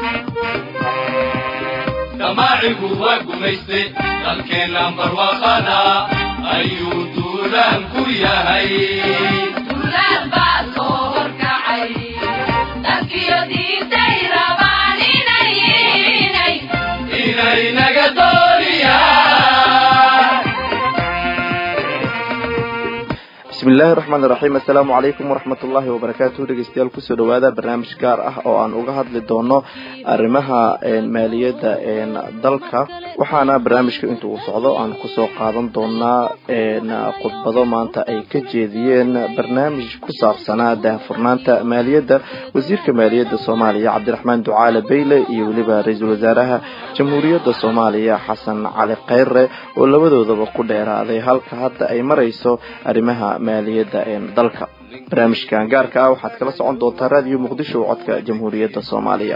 damaacigu waa gumayste dalkeenna barwaaqada ayuu duulaan ku yahay duulaan baa soo horkacay dadkiyo diintay rabaan inay inay inay naga dooniyaan bismi illaahi raxmaan iraxiim assalaamu calaykum waraxmat ullaahi wabarakaatuhu dhegeystayaal kusoo dhawaada barnaamij gaar ah oo aan uga hadli doono arrimaha maaliyadda dalka waxaana barnaamijka inta uu socdo aan kusoo qaadan doonaa khudbado maanta ay ka jeediyeen barnaamij ku saabsanaa daahfurnaanta maaliyadda wasiirka maaliyadda soomaaliya cabdiraxmaan ducaale beyle iyo weliba ra-iisul wasaaraha jamhuuriyadda soomaaliya xasan cali kheyre oo labadoodaba ku dheeraaday halka hadda ay marayso arrimaha maaliyadda dalka barnaamijkan gaarka ah waxaad kala socon doontaa raadiyo muqdisho codka jamhuuriyadda soomaaliya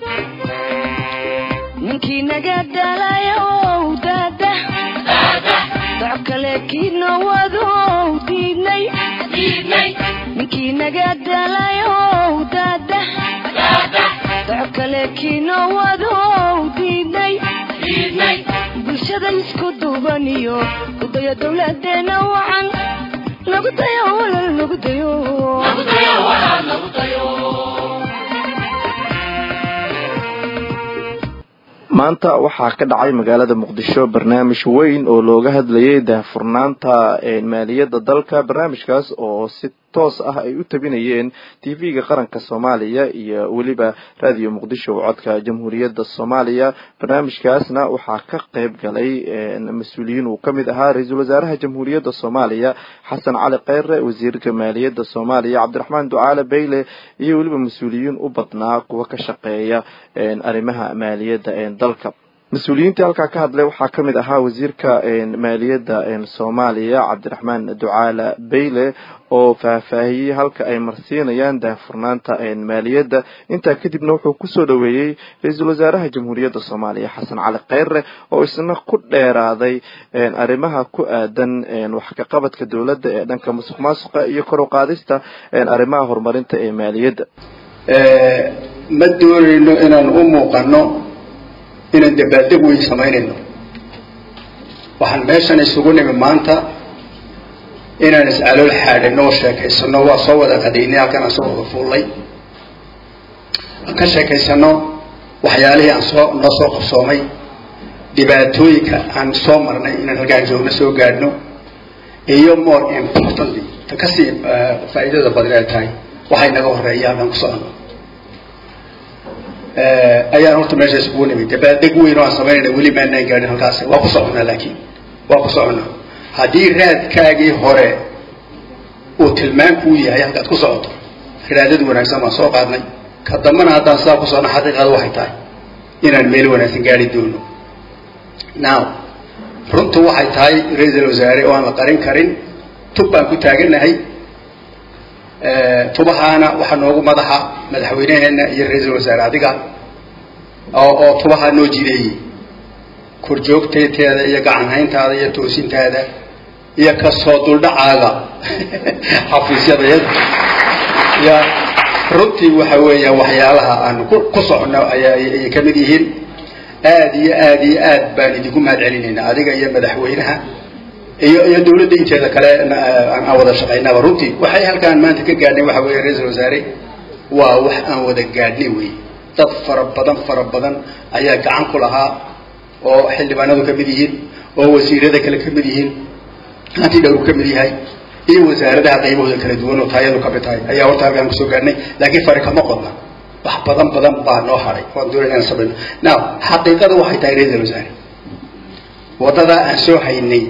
ninkii naga dhalayow daada doc kale kiina wadow diidnay ninkii naga dhalayow daada doc kale kiina wadow diidnay bulshada isku duubaniyo kudayo dowladeena wacan lagu dayo walal lagu dayo maanta waxaa ka dhacay magaalada muqdisho barnaamij weyn oo looga hadlayay daahfurnaanta maaliyadda dalka barnaamijkaas oo si toos ah ay u tabinayeen tv-ga qaranka soomaaliya iyo weliba raadiyo muqdisho codka jamhuuriyadda soomaaliya barnaamijkaasna waxaa ka qeyb galay mas-uuliyiin uu kamid ahaa ra-iisul wasaaraha jamhuuriyadda soomaaliya xasan cali kheyre wasiirka maaliyadda soomaaliya cabdiraxmaan ducaale beyle iyo weliba mas-uuliyiin u badnaa kuwa ka shaqeeya arrimaha maaliyadda dalka mas-uuliyiintii halkaa ka hadlay waxaa kamid ahaa wasiirka maaliyadda soomaaliya cabdiraxmaan ducaale beyle oo faahfaahiyey halka ay marsiinayaan daahfurnaanta maaliyadda intaa kadibna wuxuu kusoo dhaweeyey ra-iisul wasaaraha jamhuuriyadda soomaaliya xasan cali kheyre oo isna ku dheeraaday arrimaha ku aadan wax kaqabadka dowladda ee dhanka musuq maasuqa iyo kor u qaadista arrimaha horumarinta ee maaliyadda ma doonayno inaan u muuqano inaan dabaaldeg weyn samaynayno waxaan meeshan isugu nimi maanta inaan is-calool xaadhino oo sheekaysano waa soo wada qadaynay halkan aan soo wada fuullay aan ka sheekaysano waxyaalihii aan soo noo soo qabsoomay dhibaatooyinka aan soo marnay inaan halkaan joogno soo gaadhno iyo more importantly ta kasii faa'iidada badan ay tahay waxay naga horeeya halkaan ku socono ayaan horta meesha iskugu nimid dabaaldeg weyn oo aan samaynayna weli maanaan gaadhin halkaas waa ku soconaa laakiin waa ku soconaa haddii raadkaagii hore uu tilmaamku u yahay halkaad ku socoto raadad wanaagsan baan soo qaadnay ka dambana haddaan sidaa ku socno xaqiiqada waxay tahay inaan meel wanaagsan gaari doono now runtu waxay tahay ra-iisul wasaare oo aan la qarin karin tub baan ku taaganahay tubahaana waxaa noogu madaxa madaxweyneheena iyo ra-iisul wasaare adiga oo oo tubahaa noo jideeyey korjoogteeteeda iyo gacanhayntaada iyo toosintaada iyo kasoo duldhacaaga xafiisyadayada ya runtii waxa weeya waxyaalaha aan ku ku socono ayay kamid yihiin aad iyo aad iyo aad baan idinku mahad celinaynaa adiga iyo madaxweynaha iyo iyo dawladda inteeda kale aan wada shaqaynaba runtii waxay halkaan maanta ka gaadhnay waxa weeye ra-iisul wasaare waa wax aan wada gaadhnay wey dad fara badan fara badan ayaa gacan ku lahaa oo xildhibaanadu ka mid yihiin oo wasiirada kale ka mid yihiin hanti dhowru ka mid yahay iyo wasaaradaha qaybahooda kala duwan oo taayadu kamid tahay ayaa horta halkaan kusoo gaadhnay laakiin fari kama qodna wax badan badan baa noo haray waan doonay inaan samayno now xaqiiqada waxay tahay ra-iisul wasaare waddadaa aan soo haynay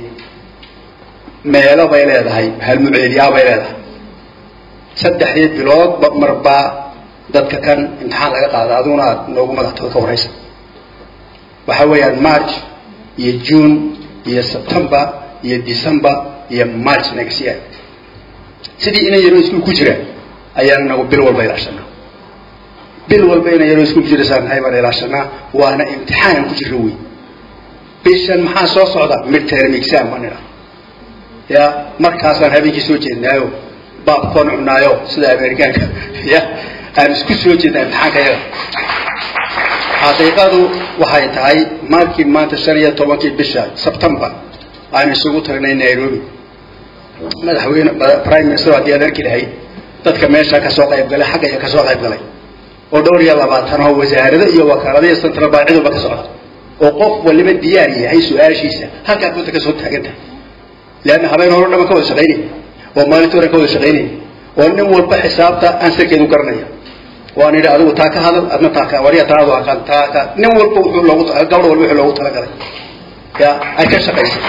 meelo bay leedahay halmuceediyaa bay leedahay saddexdii biloodba marbaa dadka kan imtixaan laga qaada aduguna aad noogu madaxtooda ka waraysa waxa weeyaan march iyo june iyo september iyo december iyo march next year sidii inan yaroo iskuul ku jira ayaan nagu bil walba ilaashanaa bil walba inan yaroo iskuul ku jira saanahay baan ilaashanaa waana imtixaan ku jiro wey bishan maxaa soo socda midterm exam baan idhaa ya markaasaan habeenkii soo jeednaayo baabkoon cunaayo sida amerikaanka ya aan isku soo jeednaa imtixaanka yaga xaqiiqadu waxay tahay markii maanta shan iyo tobankii bisha sebtembar aan isugu tagnay nairobi madaxweyne prime minister haddii aad arki lahayd dadka meesha kasoo qayb galay xaggaya kasoo qayb galay oo dhowr iyo labaatan oo wasaarado iyo wakaalada iyo central bank ciduba ka socda oo qof waliba diyaar yahay su-aashiisa halkaa kunta kasoo taagan tahay leanna habeen hore dhama ka wada shaqaynay oo maalinta hore ka wada shaqaynay oo nin walba xisaabta ansarkeedu garanaya waan idhi adigu taa ka hadal adna taa ka wariya taadu aqaan taa ka nin walba wuxuu loogu gabdho walba wuxuu loogu talagalay ya ay ka shaqaysay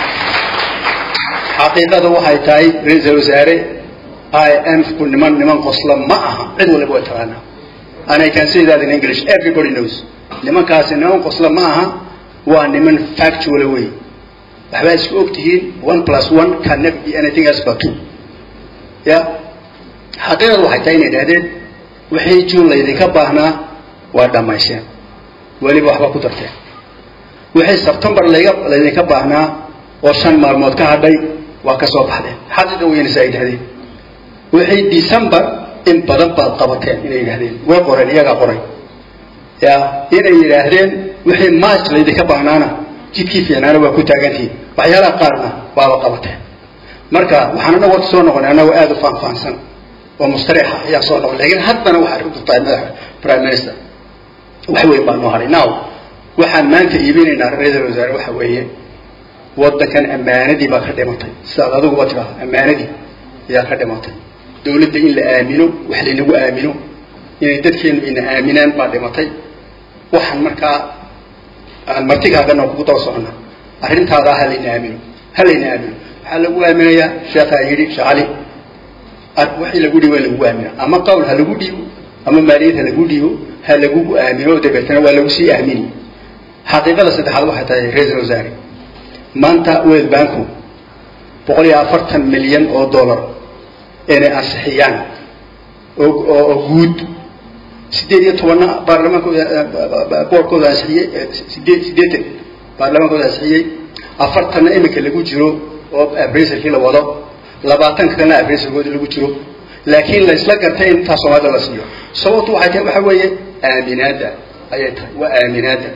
xaqiiqada waxay tahay ra-iisal wasaare i m ku niman niman qosla ma aha cid waliba way taqaanaa and I can say that in English everybody knows nimankaasi niman qosla ma aha waa niman factual way waxbaa isku og tihiin one plus one can never be anything else but two ya xaqiiqadu waxay tahay inay idhahdeen wixii juun laydinka baahnaa waa dhammayseen weliba waxba ku darteen wixii sebtembar layga laydinka baahnaa oo shan maalmood ka hadhay waa ka soo baxdeen xaqiiqa weynaysa ay yidhahdeen wixii december in badan baad qabateen inay yidhahdeen way qoreen iyagaa qoray ya inay yidhaahdeen wixii march laydinka baahnaana jidkii fiicnaana waa ku taagantihiin waxyaalaha qaarna waaba qabateen marka waxaan anagu horta soo noqonay anagoo aada u faanfaansan oo mustarixa ayaa soo noqon lakin haddana waxaa arrintu tahay madaxa prime minister wax weyn baa noo haray now waxaan maanta iibinaynaa ra-iisal wasaare waxa weeye waddankan ammaanadii baa ka dhimatay sidaad adiguba tidhaahdo ammaanadii ayaa ka dhimatay dawladda in la aamino wax laynagu aamino inay dadkeenu ina aaminaan baa dhimatay waxaan markaa aan martigaagana kugu daba socona arrintaada ha layna aamino ha layna aamino waxaa lagu aaminayaa sheekhaa yidhi shacali wixii lagu dhiibo in lagu aamino ama qawl ha lagu dhiibo ama maaliyad ha lagu dhiibo ha lagugu aamino oo dabeetana waa lagu sii aamini xaqiiqada saddexaad waxay tahay ra-iisal wasaare maanta world banku boqol iyo afartan milyan oo dollar inay ansixiyaan oo oo guud sideed iyo tobanna baarlamaankooda boorkooda ansixiyey sideed sideetan baarlamaankooda ansixiyey afartanna iminka lagu jiro oo abrisalkii la wado labaatanka kalena abrisalkooda lagu jiro laakiin la isla gartay in intaa soomaalida la siiyo sababtu waxay tahay waxa weeye aaminaadda ayay tahay waa aaminaadda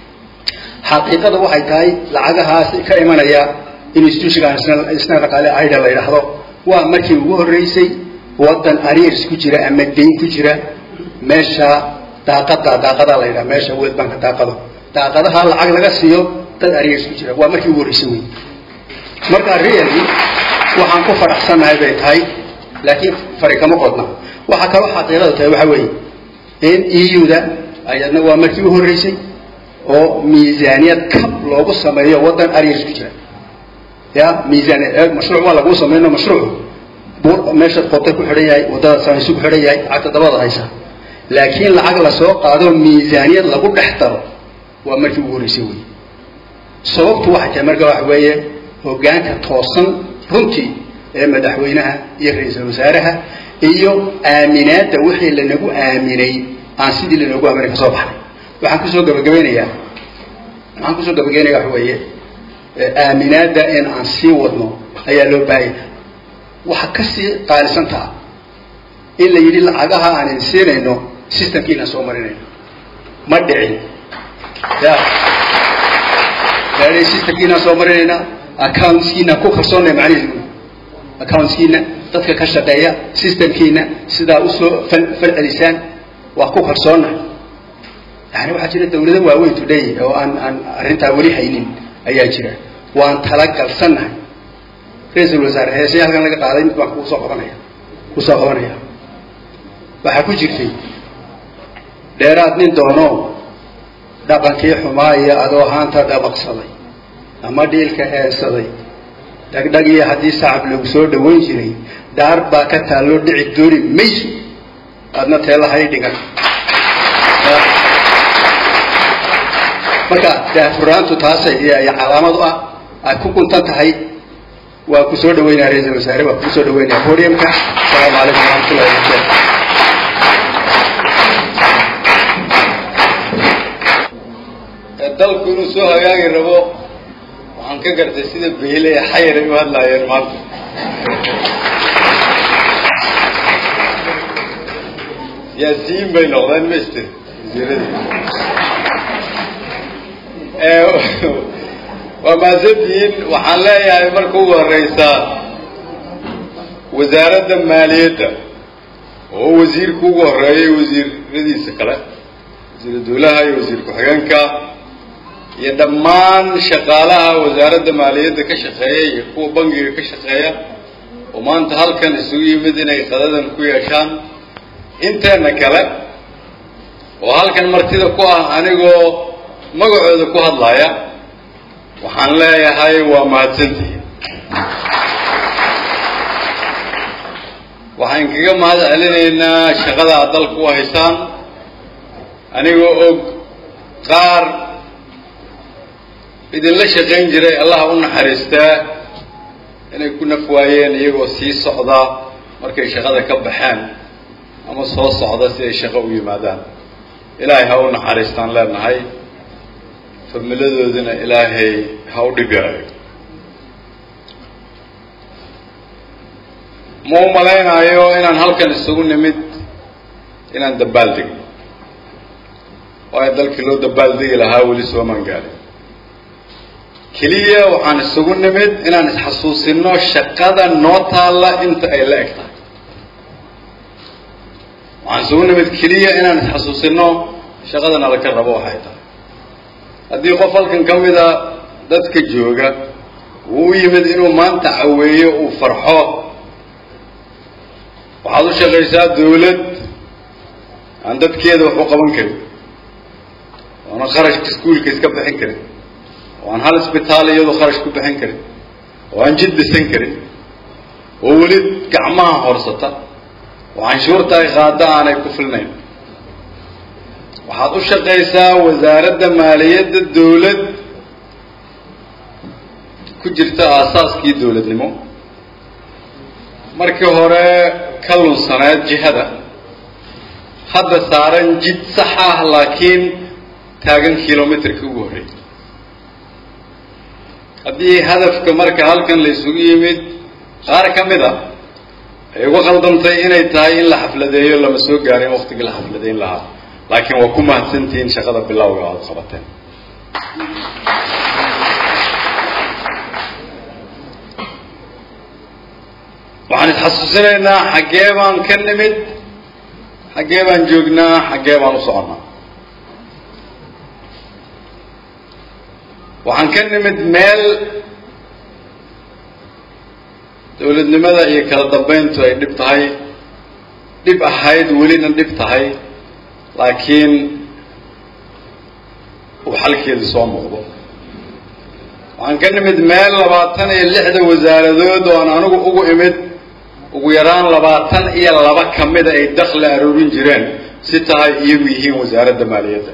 xaqiiqada waxay tahay lacagahaas ka imanaya institutionka isna dhaqaale aida la yidhaahdo waa markii ugu horreysay waddan ariers ku jira ama dayn ku jira meesha daaqada daaqadaa la yidhaha meesha world banka daaqado daaqadaha lacag laga siiyo dad ariers ku jira waa markii ugu horreysay wey marka really waxaan ku faraxsannahay bay tahay laakiin fari kama qodna waxaa kaloo xaqiiqada tahay waxa weeye in eu-da ayadna waa markii u horreysay oo miisaaniyad kab loogu sameeyo waddan ariers ku jira ya miisaaniyad mashruuc waa laguu sameyno mashruucu meeshaad qotay ku xidhan yahay waddada samaysu ku xidhan yahay lacagta dabada haysa laakiin lacag lasoo qaado miisaaniyad lagu dhex daro waa markii ugu horreysay wey sababtu waxay tahay marka waxa weeye hoggaanka toosan runtii ee madaxweynaha iyo ra-iisul wasaaraha iyo aaminaadda wixii lanagu aaminay aan sidii lanoogu aaminay kasoo baxnay waxaan kusoo gabagabeynayaa waxaan kusoo gabagabeynaya waxa weeye aaminaadda in aan sii wadno ayaa loo baahaya waxa kasii qaalisantaa in la yidhi lacagaha aan idin siinayno systemkiinaan soo marinayno ma dhicin ya yaani systemkiinaan soo marinayna accountskiina ku kalsoonnay macnihiisu accountskiina dadka ka shaqeeya systemkiina sidaa usoo fal fal celisaan waa ku kalsoonnahay yani waxaa jira dawlado waaweyn today oo aan aan arrintaa weli haynin ayaa jira waan talagalsannahay ra-iisul wasaare heesay halkan laga qaaday mid baan kusoo qabanaya kusoo qabanaya waxaa ku jirtay dheeraad nin doono dhaqankii xumaa iyo adoo haanta dhabaqsaday ama dhiilka heensaday dhagdhag iyo haddii sacab lagu soo dhawayn jiray daar baa ka taalloo dhici dooni mayso aadna teelahay dhigan marka daafuraantu taasay iyo calaamad u ah ay ku guntan tahay waa ku soo dhaweynaya ra-iisal wasaare waa ku soo dhaweynaya podiumka asalaamu calaykum waraxmatullahi wabarakatu dalku inuu soo hagaagi rabo waxaan ka gartay sida beyle ee xayar ay u hadlaayeen maanta siyaasiyiin bay noqdeen master wasiiradii waa mahadsantihiin waxaan leeyahay marka ugu horeysa wasaaradda maaliyadda oo wasiirka ugu horeeyay wasiiradiisa kale wasiir dawlaha iyo wasiir ku-xigeenka iyo dhammaan shaqaalaha wasaaradda maaliyadda ka shaqeeya iyo kuwa bangiga ka shaqeeya oo maanta halkan isugu yimid inay qadadan ku yeeshaan inteena kale oo halkan martida ku ah anigoo magacooda ku hadlaya waxaan leeyahay waa mahadsantihiin waxaan kaga mahad celinaynaa shaqada aad dalka u haysaan anigoo og qaar idinla shaqayn jiray allaha u naxariistaa inay ku naf waayeen iyagoo sii socda markay shaqada ka baxeen ama soo socda si ay shaqo u yimaadaan ilaahay ha u naxariistaan leenahay familadoodina ilaahay ha u dhibaayo ma u malaynayo inaan halkan isugu nimid inaan dabaal degno waayo dalkii loo dabaaldegi lahaa weli soomaan gaarin keliya waxaan isugu nimid inaan isxasuusino shaqada noo taalla inta ay la eg tahay waxaan isugu nimid keliya inaan isxasuusino shaqada nala ka rabo waxay tahay haddii qof halkan ka mida dadka jooga uu u yimid inuu maanta caweeyo uu farxo waxaad u shaqaysaa dawlad aan dadkeeda wax u qaban karin oona kharashka iskuolka iska bixin karin oo aan hal isbitaal iyadu kharash ku bixin karin oo aan jid dhisan karin oo weli gacmaha horsata oo canshuurta ay qaada aanay ku filnayn waxaad u shaqaysaa wasaaradda maaliyadda dawlad ku jirta aasaaskii dawladnimo markii hore ka lunsaneed jihada hadda saaran jid sax ah laakiin taagan kilomitrka ugu horreeyay haddii hadafka marka halkan la isugu yimid qaar ka mid a ay uga qaldantay inay tahay in la xafladeeyo lama soo gaarin waktigii la xafladeyn lahaa laakiin waa ku mahadsantihiin shaqada bilowga aada qabateen waxaan isxasuusinaynaa xaggee baan ka nimid xaggee baan joognaa xaggee baan u soconnaa waxaan ka nimid meel dawladnimada iyo kala dambayntu ay dhib tahay dhib ahayd welina dhib tahay laakiin uu xalkeedu soo muuqdo waxaan ka nimid meel labaatan iyo lixda wasaaradood oo aan anigu ugu imid ugu yaraan labaatan iyo laba ka mida ay dakli aroorin jireen si tahay iyagu yihiin wasaaradda maaliyadda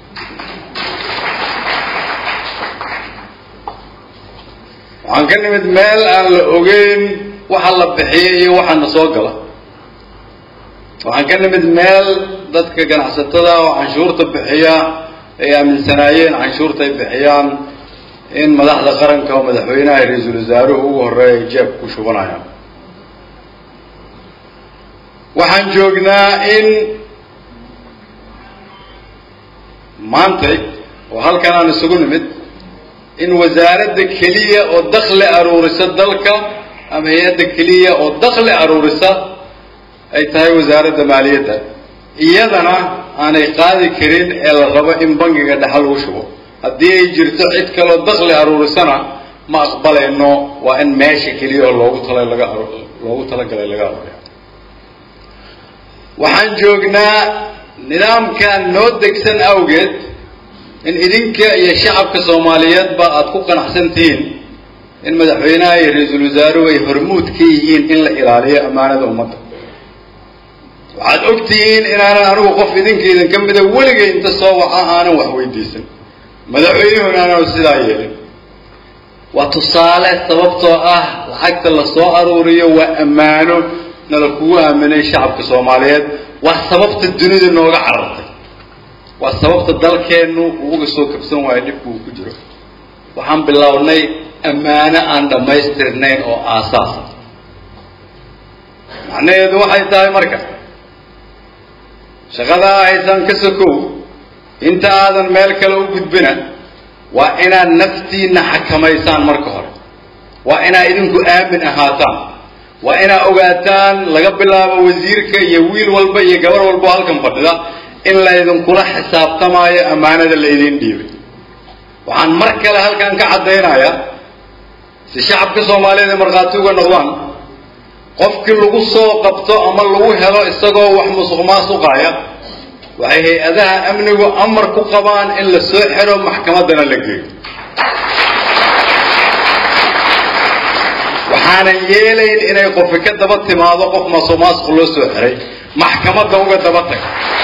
waxaan ka nimid meel aan la ogeyn waxa la bixiyay iyo waxana soo gala waxaan ka nimid meel dadka ganacsatada oo canshuurta bixiya ay aaminsanaayeen canshuurta ay bixiyaan in madaxda qaranka oo madaxweynaha iyo ra-iisul wasaaruhu ugu horeeya ay jeebka ku shubanayaan waxaan joognaa in maantay oo halkan aan isugu nimid in wasaaradda keliya oo dakli aruurisa dalka ama hay-adda keliya oo dakli aruurisa ay tahay wasaaradda maaliyadda iyadana aanay qaadi karin ee la rabo in bangiga dhexa lagu shubo haddii ay jirto cid kaloo dakli aruurisana ma aqbalayno waa in meesha keliya oo loogu tala laga loogu talagalay laga aruuriya waxaan joognaa nidaamkan noo degsan awgeed in idinka iyo shacabka soomaaliyeedba aada ku qanacsan tihiin in madaxweynaha iyo ra-iisul wasaaruhu ay hormuud ka yihiin in la ilaaliyo ammaanada ummadda waxaad og tihiin inaanan anigu qof idinka idinka mida weligay inta soo waca aanan wax weydiisan madaxweynuhuna aanan sidaa yeelin waa tusaale sababtoo ah lacagta la soo aruuriyo waa ammaano nala kugu aaminay shacabka soomaaliyeed waa sababta dunida nooga carartay waa sababta dalkeennu uu uga soo kabsan waayo dhibku uu ku jiro waxaan bilownay ammaano aan dhammaystirnayn oo aasaasa macnaheedu waxay tahay marka shaqadaa haysaan ka sokow inta aadan meel kale u gudbina waa inaad naftiinna xakamaysaan marka hore waa inaad idinku aamin ahaataan waa inaad ogaataan laga bilaabo wasiirka iyo wiil walba iyo gabar walba oo halkan fadhida in laydinkula xisaabtamaayo ammaanada laydin dhiibay waxaan mar kale halkan ka caddaynayaa si shacabka soomaaliyeed ay markhaati uga noqdaan qofkii lagu soo qabto ama lagu helo isagoo wax musuq maasuqaya waxay hay-adaha amnigu amar ku qabaan in la soo xiro maxkamaddana la geeyo waxaanan yeelayn inay qofi ka daba timaado qof musuq maasuq loo soo xiray maxkamadda uga daba tag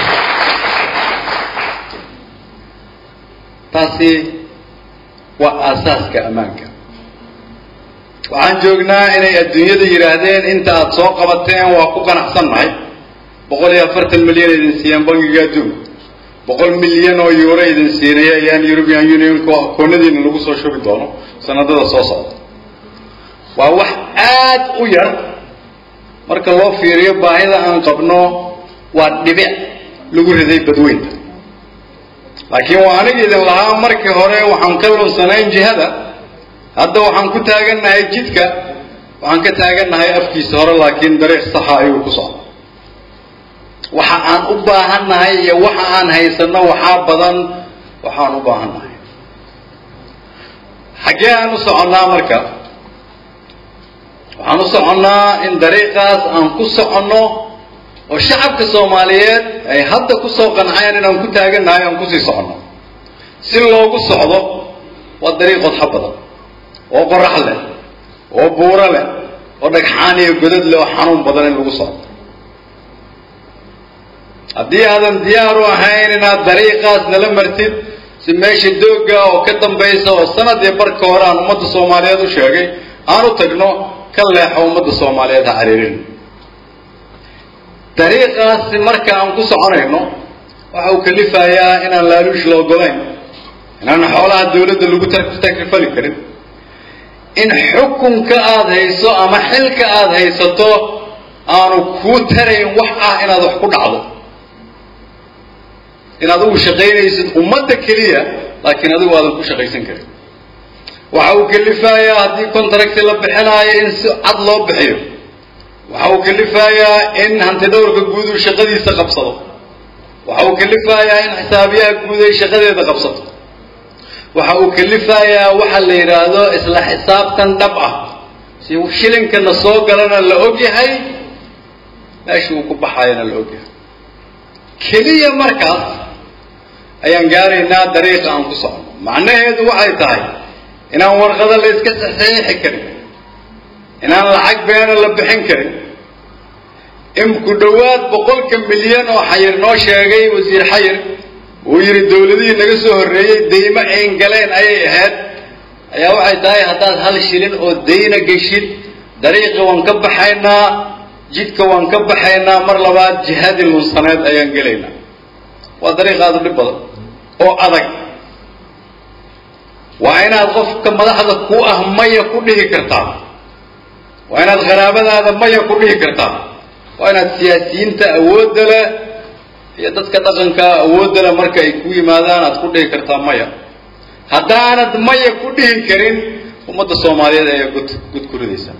taasi waa aasaaska ammaanka waxaan joognaa inay adduunyada yidhaahdeen inta aada soo qabateen waa ku qanacsannahay boqol iyo afartan milyan idin siiyeen bangiga adduunka boqol milyan oo euro idin siinaya ayaan european unionka akoonadiina lagu soo shubi doono sanadada soo socda waa wax aad u yar marka loo fiiriyo baahida aan qabno waa dhibic lagu riday badweynta laakiin waa aniga idin lahaa markii hore waxaan ka lunsanayn jihada hadda waxaan ku taagannahay jidka waxaan ka taagannahay afkiisa hore laakiin dariiq saxa ayuu ku socda waxa aan u baahannahay iyo waxa aan haysanno waxaa badan waxaan u baahannahay xaggee aan u soconnaa marka waxaan u soconnaa in dariiqaas aan ku soconno oo shacabka soomaaliyeed ay hadda ku soo qanceen inaan ku taagannahay aan kusii soconno si loogu socdo waa dariiq qodxo badan oo qorax leh oo buuro leh oo dhagxaan iyo godad leh oo xanuun badan in lagu socdo haddii aadan diyaar u ahayn inaad dariiqaas nala martid si meesha doogga oo ka dambaysa oo sanad iyo barka hore aan ummadda soomaaliyeed u sheegay aan u tagno ka leexo ummadda soomaaliyeed ha cariirin dariiqaasi marka aan ku soconayno waxa uu kalifayaa inaan laaluush la ogolayn inaan xoolaha dawladda lagu takrifali karin in xukunka aada hayso ama xilka aada haysato aanu kuu tarayn wax ah inaad wax ku dhacdo inaad ugu shaqaynaysid ummadda keliya laakiin adigu aadan ku shaqaysan karin waxa uu kalifayaa haddii contracti la bixinaayo in si cad loo bixiyo waxa uu kalifayaa in hantidhowrka guud uu shaqadiisa qabsado waxa uu kalifayaa in xisaabiyaha guud ay shaqadeeda qabsato waxa uu kalifayaa waxa la yidhaahdo isla xisaabtan dhab ah si shilinkana soo galana la ogyahay meesha uu ku baxayana la ogyahay keliya markaas ayaan gaaraynaa dariiqa aan ku socno macnaheedu waxay tahay inaan warqado la iska saxiixi karin inaan lacag beena la bixin karin in ku dhowaad boqolka milyan oo xayir noo sheegay wasiir xayir uu yidhi dawladihii naga soo horreeyey daymo ayn galeen ayay ahayd ayaa waxay tahay haddaad hal shilin oo dayna geshid dariiqa waan ka baxaynaa jidka waan ka baxaynaa mar labaad jihadii lunsaneed ayaan gelaynaa waa dariiq aada u dhib badan oo adag waa inaad qofka madaxda ku ah maya ku dhihi kartaa waa inaad qaraabadaada maya ku dhihi kartaa waa inaad siyaasiyiinta awoodda leh iyo dadka dhaqanka awoodda leh marka ay ku yimaadaan aad ku dhihi kartaa maya haddaanad maya ku dhihi karin ummadda soomaaliyeed ayaa gud gud ku ridaysa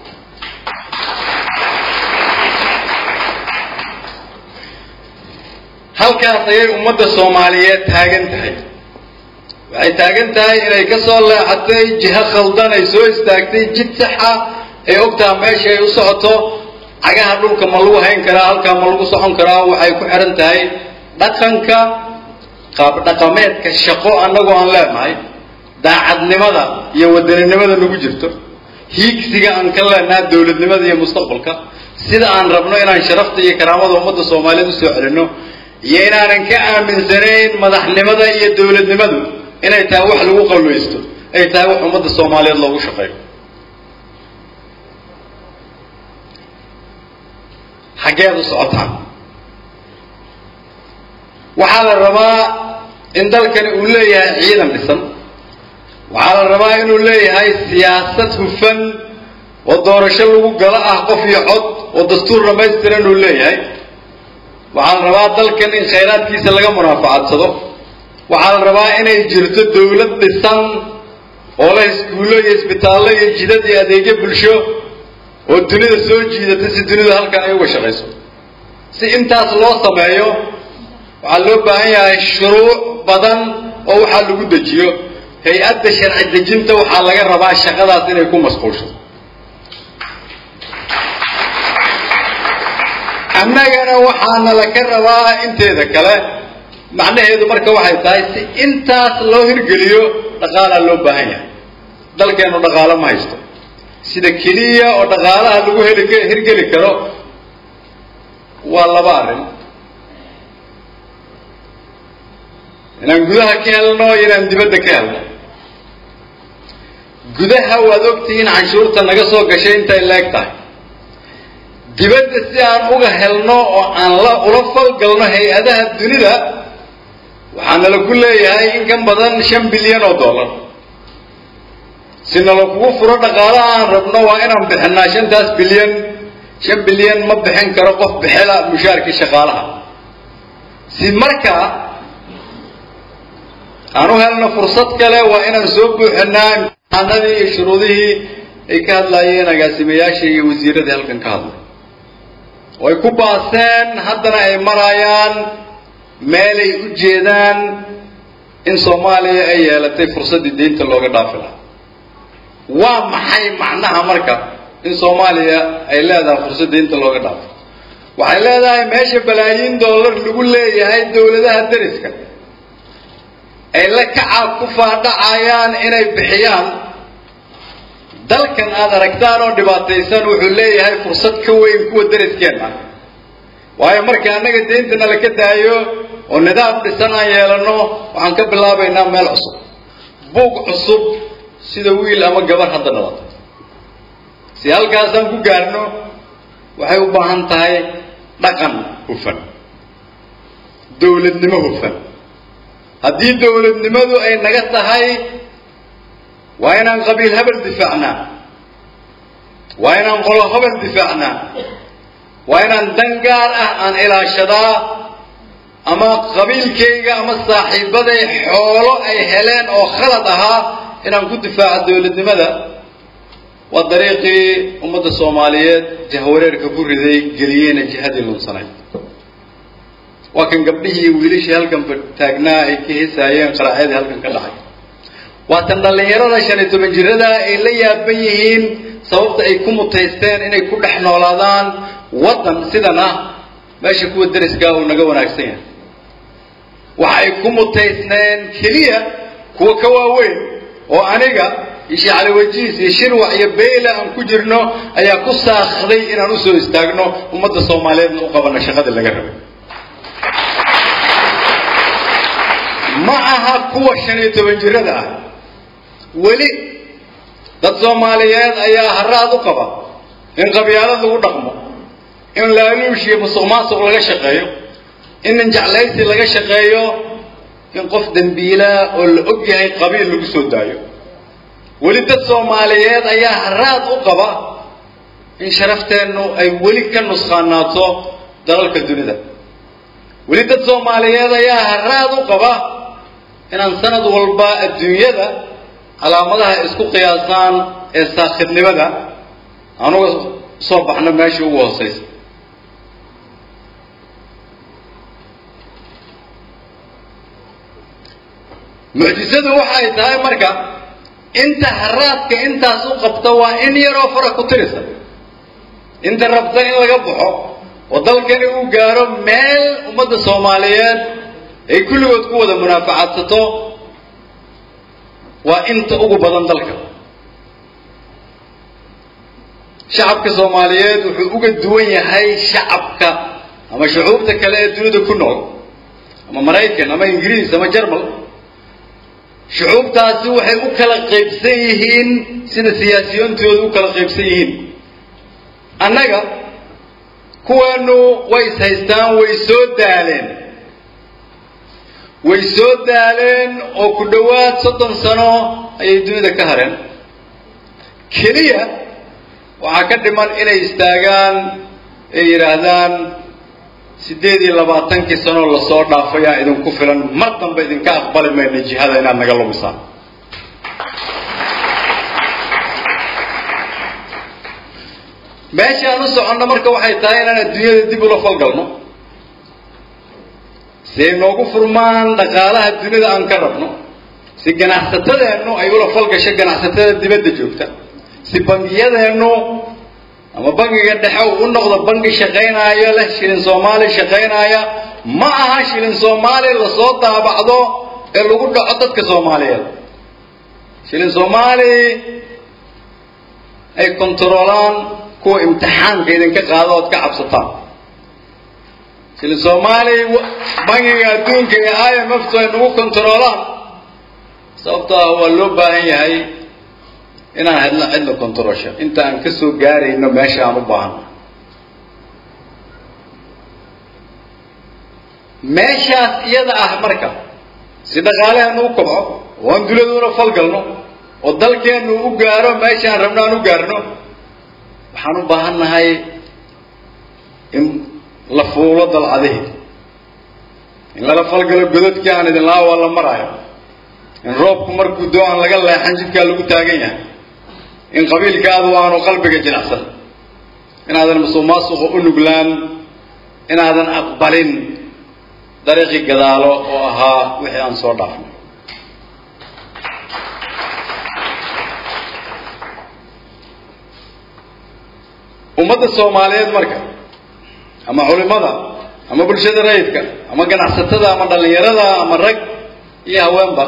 halkaas ayay ummadda soomaaliyeed taagan tahay waxay taagan tahay inay ka soo leexatay jiho khaldan ay soo istaagtay jid saxa ay ogtaha meesha ay u socoto cagaha dhulka ma lagu hayn karaa halkaa ma lagu socon karaa waxay ku xihan tahay dhaqanka qaab dhaqameedka shaqo annagoo aan leenahay daacadnimada iyo wadaninimada nagu jirto hiigsiga aan ka leenaha dawladnimada iyo mustaqbalka sida aan rabno inaan sharafta iyo karaamada ummadda soomaaliyeed usoo celinno iyo inaanan ka aaminsanayn madaxnimada iyo dawladnimadu inay tahay wax lagu qalwaysto ay tahay wax ummadda soomaaliyeed loogu shaqeeyo xaggeed u socotaan waxaa la rabaa in dalkani uu leeyahay ciidan dhisan waxaa la rabaa inuu leeyahay siyaasad hufan oo doorasho lagu galo ah qof iyo cod oo dastuur dhamaystiran uu leeyahay waxaa la rabaa dalkan in khayraadkiisa laga munaafacadsado waxaa la rabaa inay jirto dawlad dhisan oo leh iskuullo iyo isbitaallo iyo jidad iyo adeegyo bulsho oo dunida soo jiidata si dunidu halkan ay uga shaqayso si intaas loo sameeyo waxaa loo baahan yahay shuruuc badan oo waxaa lagu dejiyo hay-adda sharci dejinta waxaa laga rabaa shaqadaas inay ku masquulsho annagana waxaana laka rabaa inteeda kale macnaheedu marka waxay tahay si intaas loo hirgeliyo dhaqaalaa loo baahan yahay dalkeenu dhaqaalo ma haysto sida keliya oo dhaqaalaha lagu heli hirgeli karo waa laba arrin inaan gudaha ka helno iyo inaan dibadda ka helno gudaha waad ogtihiin canshuurta naga soo gashay intay leeg tahay dibadda si aan uga helno oo aan la ula falgalno hay-adaha dunida waxaa nala ku leeyahay in ka badan shan bilyan oo dollar si nala kugu furo dhaqaalaha aan rabno waa inaan bixinaa shantaas bilyan shan bilyan ma bixin karo qof bixela mushaarkii shaqaalaha si markaa aan u helno fursad kale waa inaan soo buuxinaa imtixaanadii iyo shuruudihii ay ka hadlaayeen agaasimayaasha iyo wasiiradii halkan ka hadlay oo ay ku baaseen haddana ay maraayaan meelay u jeedaan in soomaaliya ay yeelatay fursaddii deynta looga dhaafi lahaa waa maxay macnaha marka in soomaaliya ay leedahay fursad deynta looga dhaafo waxay leedahay meesha balaayiin dollar lagu leeyahay dawladaha deriska ay la kacaab ku faadhacayaan inay bixiyaan dalkan aada aragtaan oo dhibaataysan wuxuu leeyahay fursad ka weyn kuwa deriskeenna waayo marka annaga deyntana laka daayo oo nidaam dhisan aan yeelano waxaan ka bilaabaynaa meel cusub buug cusub sida wiil ama gabar hadda dhalata si halkaasaan ku gaarno waxay u baahan tahay dhaqan hufan dawladnimo hufan haddii dawladnimadu ay naga tahay waa inaan qabiil habel difaacnaa waa inaan qolo habel difaacnaa waa inaan dan gaar ah aan ilaashadaa ama qabiilkayga ama saaxiibaday xoolo ay heleen oo khalad ahaa inaan ku difaaco dawladnimada waa dariiqii ummadda soomaaliyeed jahwareerka ku riday geliyeyna jihadii lunsanayd waa kan gabdhihii iyo wiilashii halkan taagnaa ay ka hesaayeen qaraacyadii halkan ka dhacay waa tan dhallinyarada shan iyo toban jirada ay la yaaban yihiin sababta ay ku mutaysteen inay ku dhex noolaadaan waddan sidan ah meesha kuwa deriskaa uu naga wanaagsan yahay waxa ay ku mutaysneen keliya kuwa ka waaweyn oo aniga iyo sheekh cali wajiis iyo shirwac iyo beyla aan ku jirno ayaa ku saakday inaan usoo istaagno ummadda soomaaliyeedna u qabano shaqadii laga rabay ma aha kuwa shan iyo toban jirada ah weli dad soomaaliyeed ayaa haraad u qaba in qabyaalad lagu dhaqmo in laaluush iyo musuq maasuq laga shaqeeyo in ninjeclaysi laga shaqeeyo in qof dembiilaa oo la og yahay qabiil lagu soo daayo weli dad soomaaliyeed ayaa haraad u qaba in sharafteennu ay weli ka nusqaanaato dalalka dunida weli dad soomaaliyeed ayaa haraad u qaba inaan sanad walba adduunyada calaamadaha isku qiyaasaan ee saakhidnimada anuga soo baxno meeshii ugu hoosaysa mucjisadu waxay tahay marka inta haraadka intaas u qabta waa in yaroo fara ku tirisa inta rabta in laga baxo oo dalkani uu gaaro meel ummadda soomaaliyeed ay kulligood ku wada munaafacadsato waa inta ugu badan dalka shacabka soomaaliyeed wuxuu uga duwan yahay shacabka ama shucuubta kale ee dunida ku nool ama maraykan ama ingiriis ama jermal shucuubtaasi waxay u kala qaybsan yihiin sida siyaasiyoontooda u kala qaybsan yihiin annaga kuweenu way is haystaan way soo daaleen way soo daaleen oo ku dhowaad soddon sano ayay dunida ka hareen keliya waxaa ka dhiman inay istaagaan ay yidhaahdaan siddeed iyo labaatankii sanoo lasoo dhaafayaan idinku filan mar dambe idinka aqbali mayno jihada inaad naga lumisaan meeshaan u soconno marka waxay tahay inaan adduunyada dib ula falgalno si ay noogu furmaan dhaqaalaha dunida aan ka rabno si ganacsatadeennu ay ula falgasho ganacsatada dibadda joogta si bangiyadeennu ama bangiga dhexe uu u noqdo bangi shaqaynaayo leh shilin soomaali shaqaynaaya ma aha shilin soomaali lasoo daabacdo ee lagu dhaco dadka soomaaliyeed shilin soomaali ay kontaroolaan kuwa imtixaanka idinka qaado ood ka cabsataan shilin soomaali bangiga adduunka iyo i m f tu ay nagu kontaroolaan sababto ah waa loo baahan yahay inaan hadla cidla kontarosho inta aan ka soo gaarayno meesha aan u baahano meeshaas iyada ah marka si dhaqaaleheenu u kobco oo aan duladuna falgalno oo dalkeennu u gaaro meeshaan rabno aan u gaarno waxaan u baahan nahay in la fuulo dalcadihi in lala falgalo godadkii aan idin lahaa waa la maraayo in roobku markuu doo aan laga leexan jidkaa lagu taagan yahay in qabiilkaadu aanu qalbiga jinacsan inaadan musuqmaasuqa u nuglaan inaadan aqbalin dariiqii gadaalo oo ahaa wixii aan soo dhaafnay ummadda soomaaliyeed marka ama culimada ama bulshada rayidka ama ganacsatada ama dhallinyarada ama rag iyo haweenba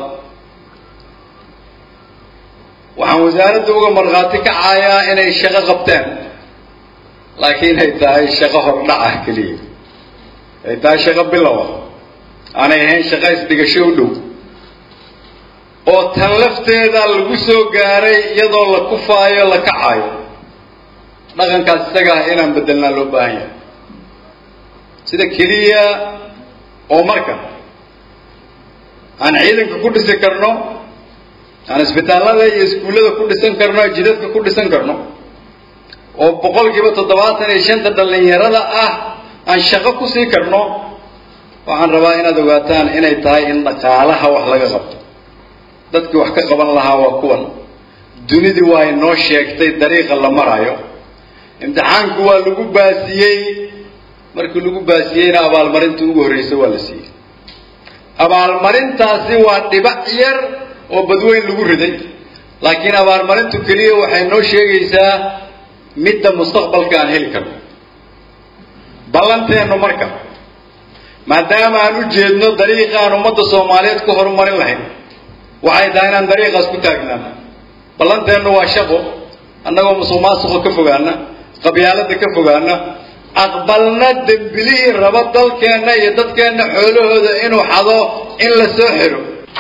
waxaan wasaaradda uga markhaati kacayaa inay shaqo qabteen laakiin ay tahay shaqo hordhaca keliya ay tahay shaqo bilowa aanay ahayn shaqo isdhigasho u dhow oo tan lafteeda lagu soo gaaray iyadoo la kufaayo la kacaayo dhaqankaas isaga ah inaan bedelnaa loo baahan yahay sida keliya oo marka aan ciidanka ku dhisi karno aan isbitaallada iyo iskuullada ku dhisan karno jidadka ku dhisan karno oo boqolkiiba toddobaatan iyo shanta dhallinyarada ah aan shaqo ku sii karno waxaan rabaa inaad ogaataan inay tahay in dhaqaalaha wax laga qabto dadkii wax ka qaban lahaa waa kuwan dunidii waa inoo sheegtay dariiqa la maraayo imtixaanku waa lagu baasiyey markii lagu baasiyeyna abaalmarinta ugu horreysa waa la siiyey abaalmarintaasi waa dhibac yar oo badweyn lagu riday laakiin abaalmarintu keliya waxay noo sheegaysaa midda mustaqbalka aan heli karno ballanteennu marka maadaama aan u jeedno dariiqa aan ummadda soomaaliyeed ku horumarin lahayn waxay tahay inaan dariiqaas ku taagnaano ballanteennu waa shaqo annagoo musuq maasuqa ka fogaana qabyaaladda ka fogaana aqbalna dembilihii rabo dalkeenna iyo dadkeenna xoolahooda inuu xado in la soo xiro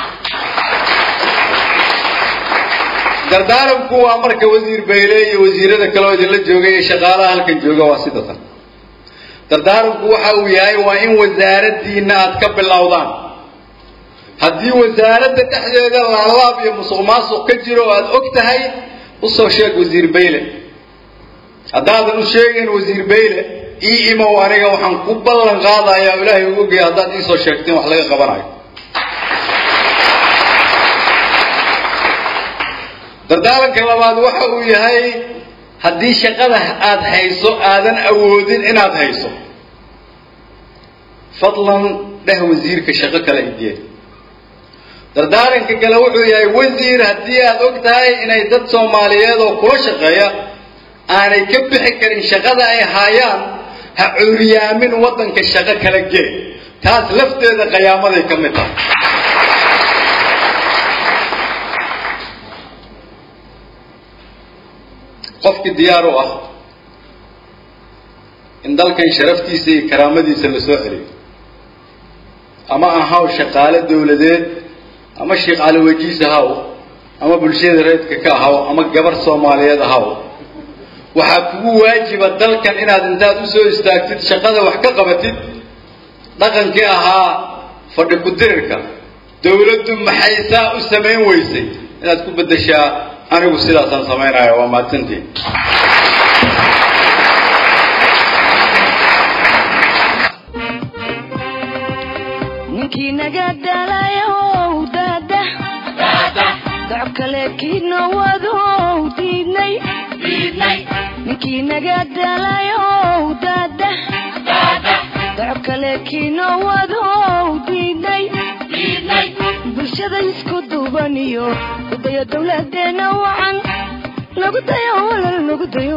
dardaaranku waa marka wasiir bayle iyo wasiirada kale oo idinla jooga iyo shaqaalaha halkan jooga waa sida tan dardaaranku waxa uu yahay waa in wasaaraddiina aad ka bilowdaan haddii wasaaradda dhexdeeda laalaab iyo musuq maasuq ka jiro oo aada og tahay usoo sheeg wasiir bayle haddaadan u sheegayn wasiir bayle ii imow aniga waxaan ku ballan qaadayaa ilaahay ugu ogaya haddaad iisoo sheegteen wax laga qabanayo dardaaranka labaad waxa uu yahay haddii shaqada aada hayso aadan awoodin inaad hayso fadlan dheh wasiirka shaqo kale ideen dardaaranka kale wuxuu yahay wasiir haddii aada og tahay inay dad soomaaliyeed oo kula shaqeeya aanay ka bixi karin shaqada ay haayaan ha cuuriyaamin waddanka shaqo kala gee taas lafteeda qayaamaday ka mid tahay qofkii diyaar u ah in dalkan sharaftiisa iyo karaamadiisa la soo celiyo ama ahaw shaqaale dawladeed ama sheekh cali wajiis ahaw ama bulshada reedka ka ahaw ama gabar soomaaliyeed ahaw waxaa kugu waajiba dalkan inaad intaad usoo istaagtid shaqada wax ka qabatid dhaqankii ahaa fadhi ku-dirirka dawladdu maxay saa u samayn weysay inaad ku beddeshaa anigu sidaasaan samaynaya waa mahadsantiin naga dhalayow daada doc kale kiina wadow diidnay ninkii naga dhalayow daada doc kale kiina wadow diidnay bulshada isku duuban iyo udaya dowladeena wacan nagu dayo walal nagu dayo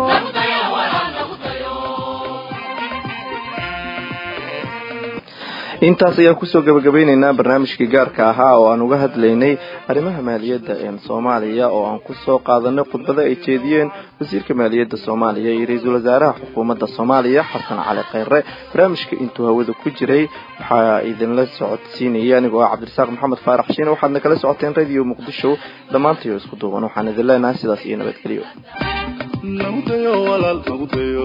intaas ayaan kusoo gabagabeyneynaa barnaamijkii gaarka ahaa oo aan uga hadlaynay arrimaha maaliyadda ee soomaaliya oo aan kusoo qaadanay khudbado ay jeediyeen wasiirka maaliyadda soomaaliya iyo ra-iisul wasaaraha xukuumadda soomaaliya xasan cali kheyre barnaamijka intuu hawada ku jiray waxaa idinla socodsiinayay anigoo ah cabdirasaaq maxamed faarax shiine waxaadna kala socoteen radio muqdisho dhammaantay oo isku duuban waxaan idin leenahay sidaas iyo nabadgelyo nagu dayo walaal nagu dayo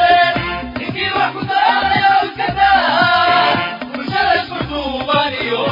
Bulshada isku duubaniyo